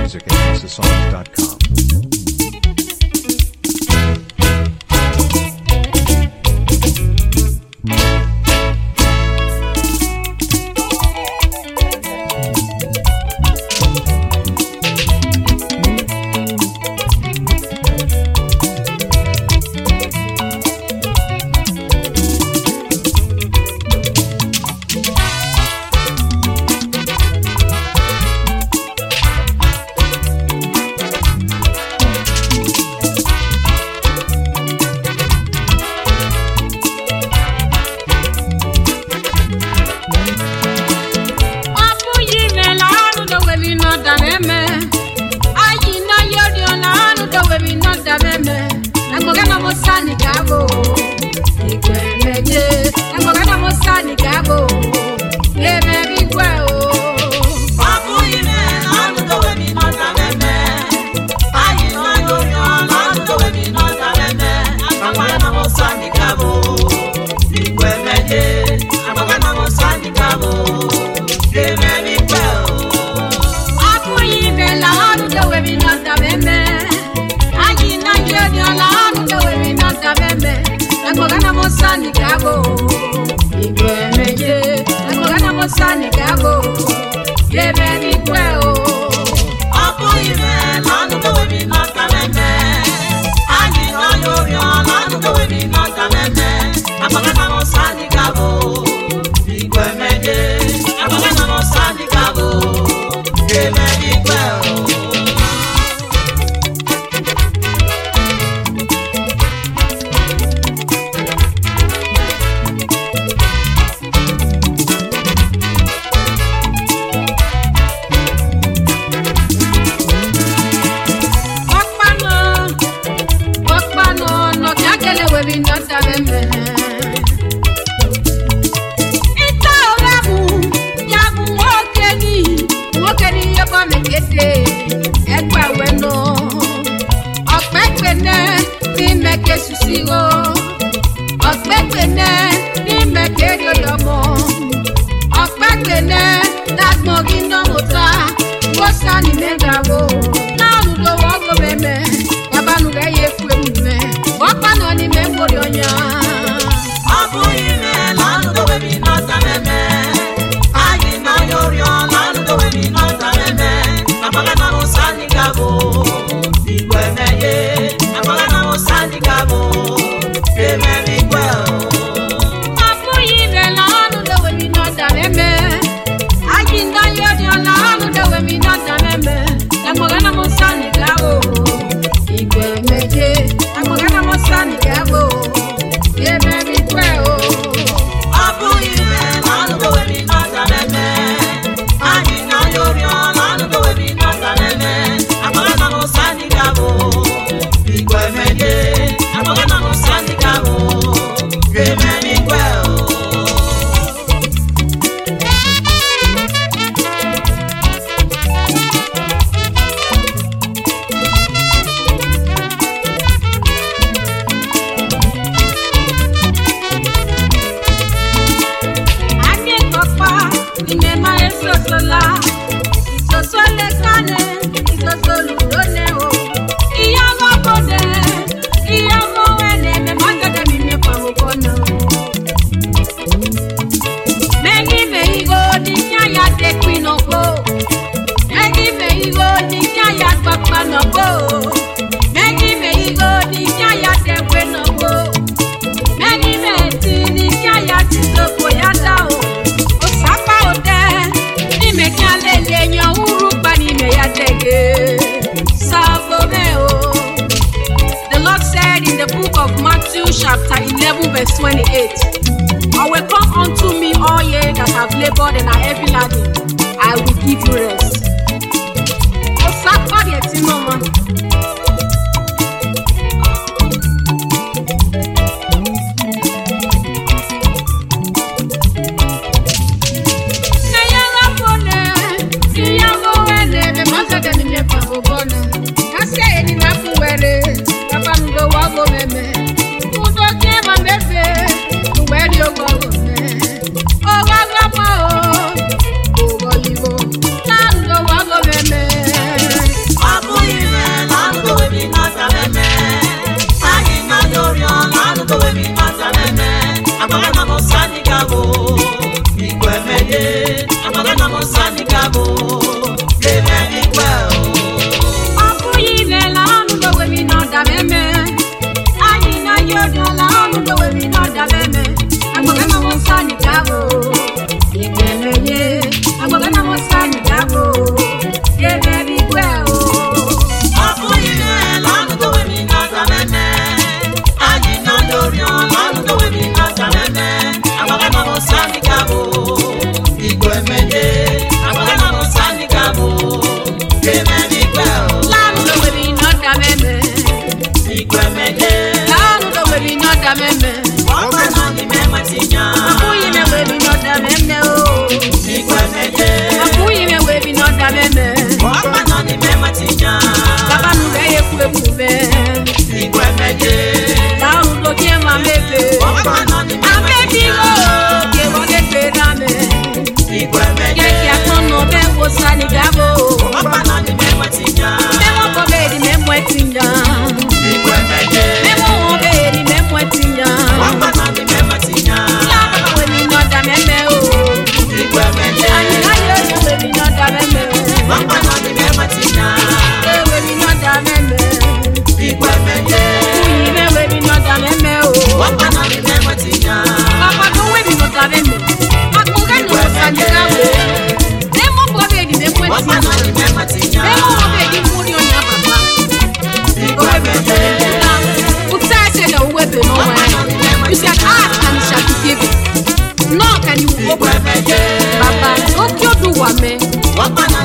music at houseofsongs.com. Ọ bụghị imela anụ dowere n'ọda m eme ayi na yori ọla anụ dowere n'ọda m eme ẹgbọgá náà mo sá ní gáàbò ìgbẹ́ méje ẹgbọgá náà mo sá ní gáàbò èmẹ rí gbẹ o. Ọ bụghị imela anụ dowere n'ọda m eme. Anyị nọ n'ori ọla anụ dowere n'ọda m eme. Agbakwara na m ọsọ anyị gabụ. Igwe meje. Agbakwara na m ọsọ anyị gabụ. Ga-emeri ikpe o. Ọ bụghị imela anụ dowere n'ọda m eme ayi na yori ọla anụ dowere n'ọda m eme ẹgbọgá náà mo sá ní gáàbò ìgbẹ́ méje ẹgbọgá náà mo sá ní gáàbò èmẹ rí gbẹ o. Ọ bụghị imela anụ dowere n'ọda m eme. Anyị nọ n'ori ọla anụ dowere n'ọda m eme. Agbakwara na m ọsọ anyị gabụ. Igwe meje. Agbakwara na m ọsọ anyị gabụ. Ga-emeri ikpe o. Ọkpanụ, ọkpanụ, nọbịa kele were ndọta meme. Ịta ụra bụ ya bụ nwoke ni, nwoke ni ihe bụ mekete, ẹgbà wẹnu. Ọ̀pẹ́pẹ́nẹ ní mẹ́kẹ́ susiwo, ọ̀pẹ́pẹ́nẹ ní mẹ́kẹ́ rioyọmọ. Ọ̀pẹ́pẹ́nẹ lágbọ̀n iná mọ́ta, wọ́n sá ní mẹ́gàwó. Náàlù lọ́wọ́ ọgọ́ mẹ́mẹ́, yabanu rẹ̀ yẹ fún emume. Ọ̀pá náà ni mẹ́mọ́rì ọ̀yà. Ọ bụghị imela anụ dowere n'ọda m eme. Anyị nọ n'ori ọla anụ dowere n'ọda m eme. Agbaga na m ụsa anyị gabụ. Igwe meghe. Agbaga na m ụsa anyị gabụ. Emere ikpe o. Abụghị imela ọnụ dowere n'ọda meme. Anyị ndị yọrị ọla ọnụ dowere n'ọda meme. Ẹ̀mọ̀gánà mo sá nìgá o. Ìgbẹ́ méje. Ẹ̀mọ̀gánà mo sá nìgá o. Yẹ́mẹ̀rí pẹ́ o. Ọ bụghị imela anụ dowere n'ọda m eme. Anyị nọ n'ori ọla anụ dowere n'ọda m eme. Agbaga na m ụsa anyị gabụ. Igwe meghe. Agbaga na m ụsa anyị gabụ. Emere ikpe o. Anyị kọkpa n'ime esosola. Isoso lekane, isoso lulone o. Ihe ọmọbode, ihe ọmọwene, memagade mime pamokono. Megi me igo di nyaya de kwinoko. Megi me igo di nyaya gbakpanoko. Megi me igo di nyaya de kwenoko. Megi me ti di nyaya ti soko ya da o. Osapa ode, n'ime kí a lè lè yan uru pa n'ime ya dege. Sabo me o. The Lord said in the book of Matthew chapter 11 verse 28, I will come unto me all ye that have labored and are heavy laden, I will give you rest. Osapa di eti mama. Udo ke ma mebe, uwe gabo igwe meye agbaga na mosani gabo lebe igwe o ọkụghị imela ọnụ dowebi n'ọdabeme anyị na ya odala ọnụ dowebi n'ọdabeme agbagana m nsọ anyị gabụ igwemeye agbagana m nsọ anyị gabụ ebe igwe o ọkụghị na-ele ọnụ dowe mi n'ọza meme anyị nọ n'oriọna ọnụ dowe mi n'ọza meme agbaga na mosani gabo igwe meye agbaga na mosani gabo lebe igwe o laanụ dowebi n'ọdabeme igwe meye laanụ dowebi n'ọdabeme ọkwa nọ n'ime nwetinya ọkụghị mewebi n'ọdabeme o igwe meye ọkụghị mewebi n'ọdabeme ọkwa nọ n'ime nwetinya babanụ ga-ekwu ekwube igwe meye laanụ dokie ma mebe ọkwa nọ n'ime amebigo nwetinya kewọgekerame igwe meye keki akọnọ bẹ wosani gabo ọkwa nọ n'ime nwetinya mẹmọ kọ bẹẹni mẹmọ ẹtinya igwe meye mẹmọ wọn bẹẹni mẹmọ ẹtinya ọkwa nọ n'ime nwetinya lábàbà wẹmi nọdà mẹmẹ o igwe meye àyìnlá yóò yẹ wẹmi nọdà mẹmẹ ọkwa nọ n'ime nwetinya ẹ wẹmi nọdà mẹmẹ igwe meye kùyì mẹ wẹmi nọdà mẹmẹ o ọkwa nọ n'ime nwetinya bàbá tó wẹmi nọdà mẹmẹ akọkẹ nù wosani gabo mẹmọ kọ bẹẹni mẹmọ ọkwa nọ ẹtinya n'ime nwetinya mẹmọ wọn bẹẹni múri ọnyà bàbá. igwe meye Utete na uwebe no one. You shall ask and it shall be given. Knock and you will igwe open. meye Baba, okyo do wame. ọkwa nọ